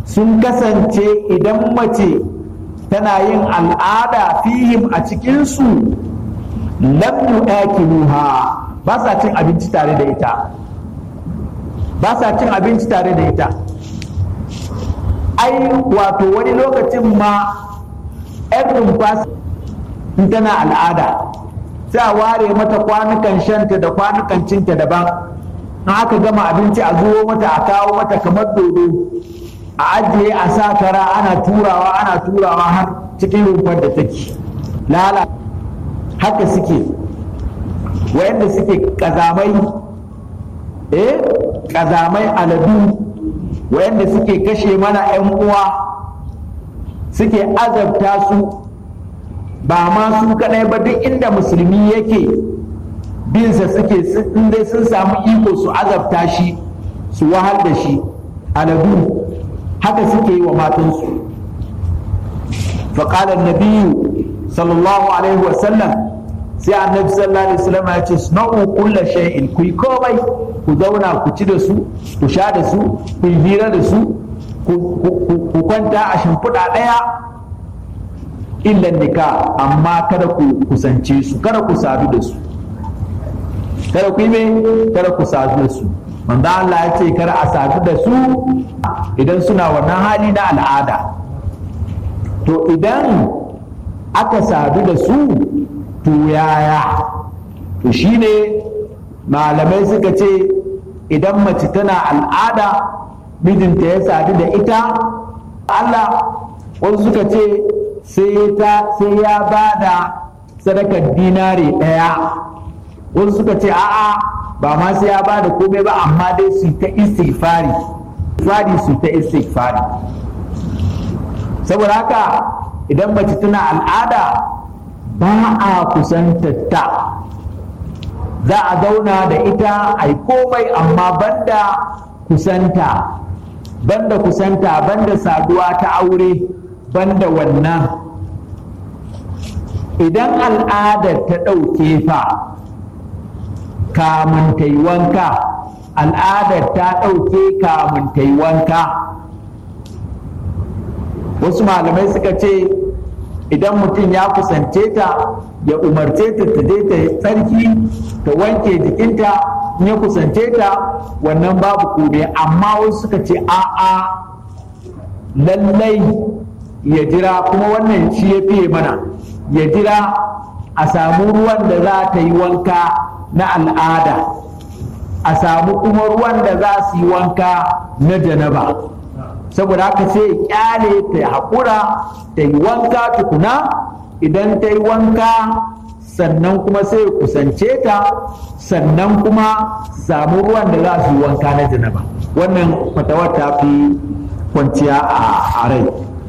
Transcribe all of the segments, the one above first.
sun kasance idan mace tana yin al'ada fihim a cikinsu lam yu'akiluha ba sa cin abinci tare da ita ba sa cin abinci tare da ita ai wato wani lokacin ma yan rumfa in tana al'ada sai a ware mata kwanukan shanta da kwanukan cinta daban in aka gama abinci a zuwo mata a kawo mata kamar dodo a ajiye a sa kara ana turawa ana turawa har cikin rumfar da take lala haka suke wayanda suke kazamai eh kazamai aladu wayanda suke kashe mana 'yan uwa suke azabta su ba ma su kadai ba duk inda musulmi yake binsa suke dai sun samu iko su azabta shi su wahal da shi aladu haka suke yi wa matansu faƙalar nabiyu sallallahu alaihi wasallam sai annabi sallallahu alaihi wasallam ya ce suna'u kulla shay'in ku yi komai ku zauna ku ci da su ku sha da su ku yi hira da su ku kwanta a shimfiɗa ɗaya illan nika amma kada ku kusance su kada ku sadu da su kada ku yi me kada ku sadu da su manzo Allah ya ce kada a sadu da su idan suna wannan hali na al'ada to idan aka sadu da su to yaya to shine malamai suka ce idan mace tana al'ada mijinta ya sadu da ita Allah wasu suka ce sai ya ba da sadakar dinari ɗaya wasu suka ce a'a ba ma sai ya ba da komai ba amma dai su ta istighfari fari su ta istighfari saboda haka idan mace tana al'ada ba a kusantatta za a zauna da ita a yi komai amma banda kusanta banda kusanta banda saduwa ta aure banda wannan idan al'adar ta ɗauke fa kamun ta yi wanka al'adar ta ɗauke kamun ta yi wanka wasu malamai suka ce idan mutum ya kusance ta ya umarce ta ta je ta tsarki ta wanke jikinta in ya kusance ta wannan babu kome amma wasu suka ce a'a lallai ya jira kuma wannan shi ya fiye mana ya jira a samu ruwan da za ta yi wanka na al'ada a samu kuma ruwan da za su yi wanka na janaba saboda haka sai ya kyale ta haƙura ta yi wanka tukuna idan ta yi wanka sannan kuma sai ya kusance ta sannan kuma samu ruwan da za su yi wanka na janaba wannan fatawar ta fi kwanciya a rai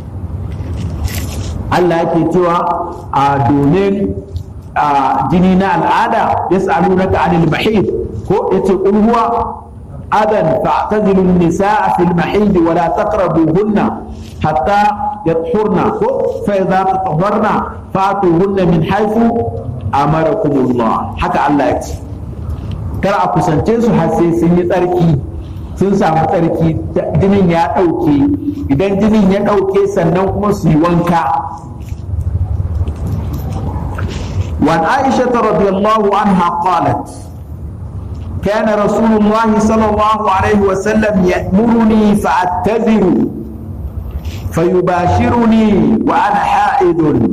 Allah yake cewa a domin jini na al'ada ya sa'alu na anil mahid ko ya ce huwa adan fa'tazilu nisaa fil mahid wa la taqrabuhunna hatta yadhurna ko fa idza tatahharna fa'tuhunna min haythu amarakumullah haka Allah ya ce kar a kusance su har sai sun yi tsarki sun samu tsarki jinin ya ɗauke idan jinin ya ɗauke sannan kuma su yi wanka وعن عائشة رضي الله عنها قالت كان رسول الله صلى الله عليه وسلم يأمرني فأتذر فيباشرني وأنا حائض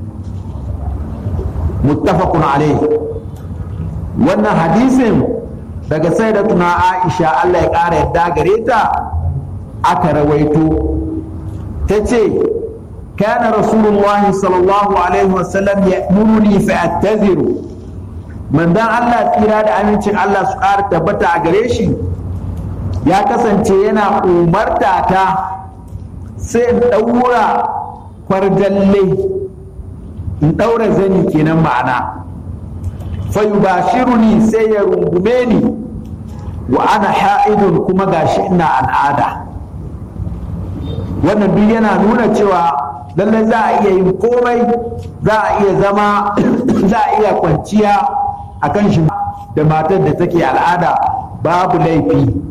متفق عليه وأن حديث daga sayyidatuna Aisha Allah ya ƙara yadda gare ta aka rawaito ta ce kana rasulullahi sallallahu alaihi wasallam ya muruni fa attaziru manzon Allah tsira da amincin Allah su ƙara tabbata a gare shi ya kasance yana umarta ta sai in ɗaura kwarjalle in ɗaura zani kenan ma'ana fa yubashiruni sai ya rungume ni wa ana ha'idun kuma gashi ina al'ada wannan duk yana nuna cewa lallai za a iya yin komai za a iya zama za a iya kwanciya a kan shi da matar da take al'ada babu laifi